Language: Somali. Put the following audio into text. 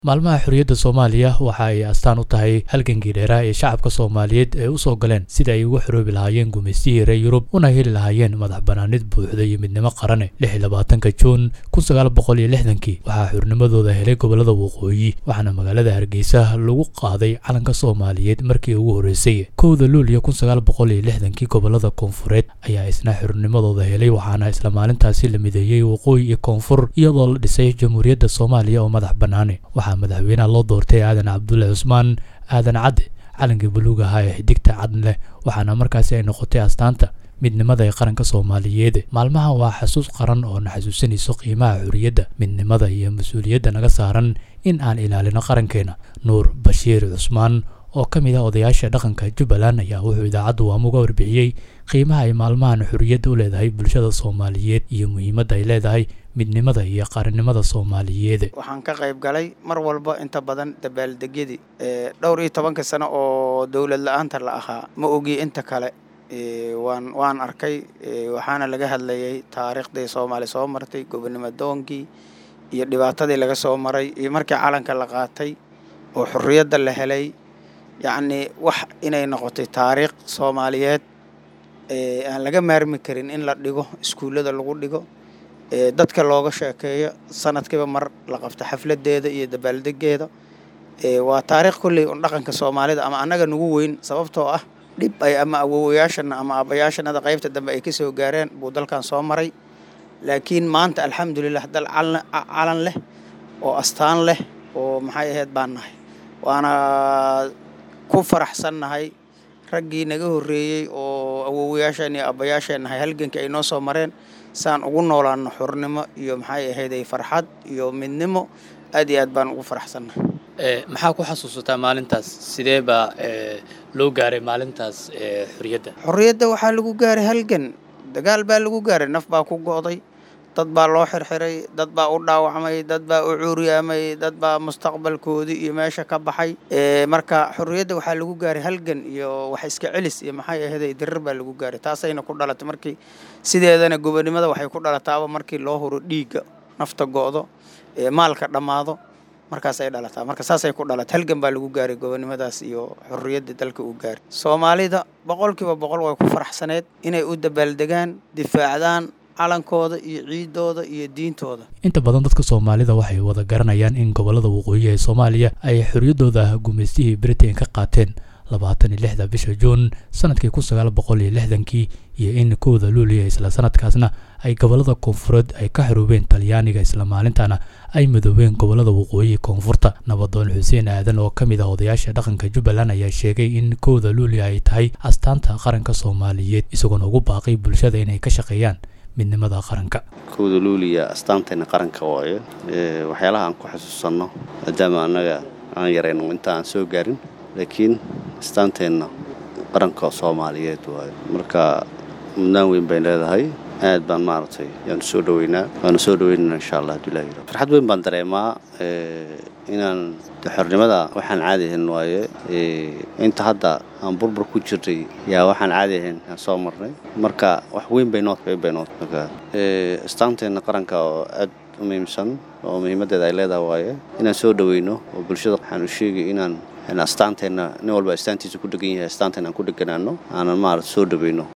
maalmaha xorriyadda soomaaliya waxa ay astaan u tahay halgankii dheeraa ee shacabka soomaaliyeed ay u soo galeen sida ay uga xoroobi lahaayeen gumaystihii reer yurub una heli lahaayeen madax bannaanid buuxda iyo midnimo qarane lix iyo labaatanka juun kun sagaal boqol iyo lixdankii waxaa xornimadooda helay gobollada waqooyi waxaana magaalada hargeysa lagu qaaday calanka soomaaliyeed markii ugu horreysay kowda luuliyo kun sagaal boqol iyo lixdankii gobollada koonfureed ayaa isna xornimadooda helay waxaana isla maalintaasi la mideeyey waqooyi iyo koonfur iyadoo la dhisay jamhuuriyadda soomaaliya oo madax bannaane madaxweynaha loo doortay aadan cabdulle cusmaan aadan cadde calankii buluug ahaa ee xidigta cadn leh waxaana markaasi ay noqotay astaanta midnimada ee qaranka soomaaliyeed maalmahan waa xasuus qaran oo na xasuusanayso qiimaha xorriyadda midnimada iyo mas-uuliyadda naga saaran in aan ilaalino qarankeena nuur bashiir cusmaan oo ka mid ah odayaasha dhaqanka jubbaland ayaa wuxuu idaacaddu waamuga warbixiyey qiimaha ay maalmahan xorriyadda u leedahay bulshada soomaaliyeed iyo muhiimadda ay leedahay midnimada iyo qaranimada soomaaliyeed waxaan ka qayb galay mar walba inta badan dabaaldegyadii dhowr iyo tobanka sano oo dowlad la-aanta la ahaa ma ogi inta kale waan waan arkay waxaana laga hadlayay taariikhdii soomaali soo martay gobonimo doonkii iyo dhibaatadii laga soo maray iyo markii calanka la qaatay oo xorriyadda la helay yacnii wax inay noqotay taariikh soomaaliyeed aan laga maarmi karin in la dhigo iskuullada lagu dhigo dadka looga sheekeeyo sanadkiiba mar la qabto xafladeeda iyo dabaaldegeeda waa taariikh kolley un dhaqanka soomaalida ama annaga nagu weyn sababtoo ah dhib ay ama awowayaashana ama aabbayaashanada qaybta dambe ay ka soo gaareen buu dalkan soo maray laakiin maanta alxamdulilah dal calan leh oo astaan leh oo maxay ahayd baan nahay waana ku faraxsannahay raggii naga horreeyey oo awowayaasheen iyo aabbayaasheen nahay halgankii ay noo soo mareen saan ugu noolaano xornimo iyo maxay ahayday farxad iyo midnimo aad iyo aad baan ugu faraxsannahay maxaa ku xasuusataa maalintaas sidee baa loo gaaray maalintaas xorriyadda xorriyadda waxaa lagu gaaray halgan dagaal baa lagu gaaray naf baa ku go'day dad baa loo xirxiray dad baa u dhaawacmay dad baa u cuuryaamay dad baa mustaqbalkoodii iyo meesha ka baxay marka xorriyadda waxaa lagu gaaray halgan iyo wax iska celis iyo maxay ahaday dirir baa lagu gaaray taasayna ku dhalatay markii sideedana gobonimada waxay ku dhalataaba markii loo huro dhiigga nafta go'do maalka dhammaado markaasay dhalataa marka saasay ku dhalatay halgan baa lagu gaaray gobonimadaas iyo xorriyadda dalka uu gaaray soomaalida boqolkiiba boqol way ku faraxsaneed inay u dabaaldegaan difaacdaan calankooda iyo ciidooda iyo diintooda inta badan dadka soomaalida waxay wada garanayaan in gobollada waqooyi ee soomaaliya ay xorriyaddooda gumaystihii britain ka qaateen labaatan iyo lixda bisha juun sanadkii kun sagaal boqol iyo lixdankii iyo in kowda luuliya isla sanadkaasna ay gobollada koonfureed ay ka xoroobeen talyaaniga isla maalintaana ay midoobeen gobollada waqooyi koonfurta nabadoon xuseen aadan oo ka mid ah odayaasha dhaqanka jubbaland ayaa sheegay in kowda luuliya ay tahay astaanta qaranka soomaaliyeed isagoona ugu baaqay bulshada inay ka shaqeeyaan midnimada qaranka kowda luuliya astaanteenna qaranka waayo waxyaalaha aan ku xasuusanno maadaama annaga aan yarayno inta aan soo gaarin laakiin astaanteenna qaranka soomaaliyeed waayo marka mudnaan weyn bay leedahay aad baan maaragtay yaanu soo dhoweynaa waanu soo dhoweynana insha allah haduu ilahi yiro farxad weyn baan dareemaa inaan xornimada waxaan caadi ahayn waaye inta hadda aan burbur ku jirnay yaa waxaan caadi ahayn aan soo marnay marka wax weyn bay nood weyn bay nood marka astaanteenna qaranka oo aad u muhiimsan oo muhiimaddeeda ay leedahay waaye inaan soo dhoweyno oo bulshada waxaan u sheegay inaan astaanteenna nin walba astaantiisa ku dhegan yahay astaanteena aan ku dheganaano aanan maarata soo dhoweyno